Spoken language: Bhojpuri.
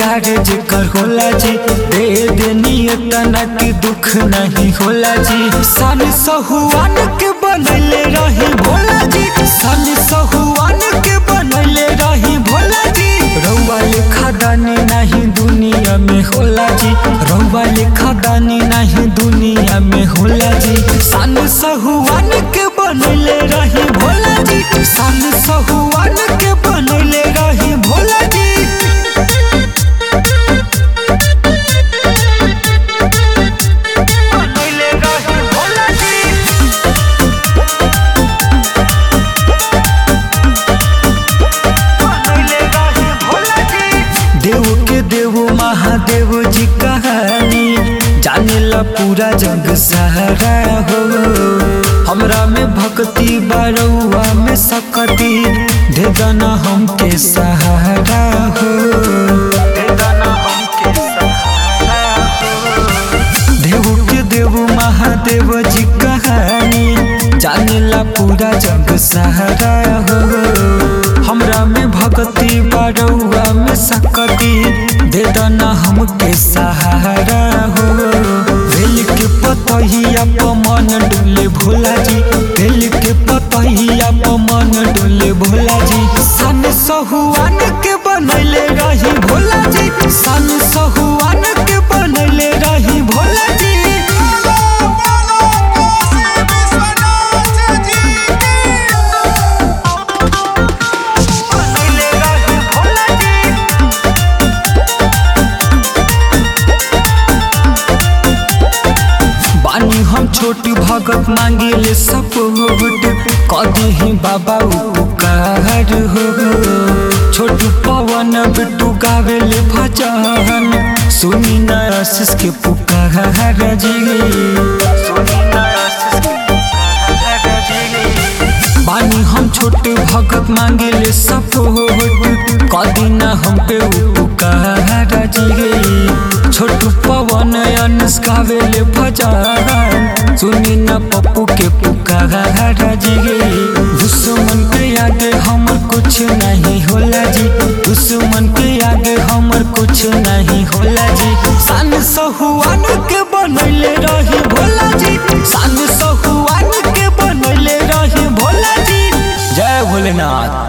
दिलदार जेकर होला जी दे देनी तना के दुख नहीं होला जी सन सहुआन के बनले रही भोला जी सन सहुआन के बनले रही भोला जी रउआ लेखा दानी नहीं दुनिया में होला जी रउआ लेखा दानी नहीं दुनिया में होला जी सन सहुआन के बनले रही भोला जी सन सहुआन के बनले रही भोला जी बनले रही भोला जी बनले रही भोला जी देव के देव महादेव जी कहानी जानेला पूरा जग सहारा हो हमरा में भक्ति बरुआ में सकती दे दाना हमके सहारा हो दे दाना हमके सहारा हो देव के देव महादेव जी कहानी जानेला पूरा जग सहारा हो हमरा में भक्ति बरुआ में सकती दे दाना हमके सहारा हो बेल के पतहिया पमन डोले भोला जी बेल के पतहिया पमन डोले भोला जी सन सहुआन के बनले रही भोला जी सन सहुआन के बनले रही भोला जी बनले रही भोला जी बानी हम छोट भगत मांगिले सपोर्ट कदी ही बाबा उपकार हो छोट पवन बिट्टू गावेले भजन सुनी न आशीष के पुकार जी सुनी न आशीष के पुकार जी बानी हम छोटे भगत मांगेले सपोर्ट कदी ना हम पे उपकार जी छोटू पवन अनुस गावेले भजन सुनी ना पप्पू के पुकार जी दुश्मन के आगे हमर कुछ नहीं होला जी दुश्मन के आगे हमर कुछ नहीं होला जी सन सहुआन के बनले रही भोला जी सन सहुआन के बनले रही भोला जी जय भोलेनाथ